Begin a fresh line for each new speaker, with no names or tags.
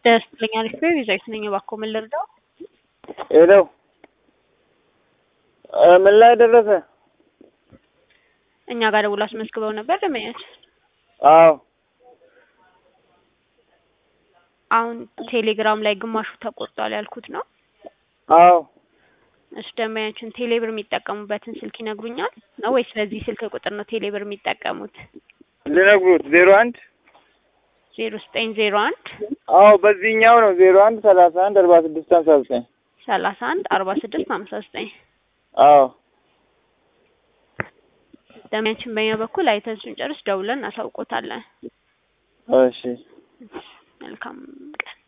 ደስ ይለኛል። እሺ ይዘይት ነኝ እባክዎ ምን ልርዳው?
ሄለው ምን ላይ ደረሰ?
እኛ ጋር ደውሎ አስመዝግበው ነበር ደንበኛችን።
አዎ
አሁን ቴሌግራም ላይ ግማሹ ተቆርጧል ያልኩት ነው።
አዎ
እሺ ደንበኛችን ቴሌብር የሚጠቀሙበትን ስልክ ይነግሩኛል ነው ወይስ በዚህ ስልክ ቁጥር ነው ቴሌብር የሚጠቀሙት?
ልነግሩት ዜሮ አንድ
ዜሮ ዘጠኝ ዜሮ አንድ
አዎ በዚህኛው ነው ዜሮ አንድ ሰላሳ አንድ አርባ ስድስት ሀምሳ ዘጠኝ
ሰላሳ አንድ አርባ ስድስት ሀምሳ ዘጠኝ
አዎ
ደንበኛችን በእኛ በኩል አይተን ስንጨርስ ደውለን እናሳውቆታለን።
እሺ
መልካም ቀን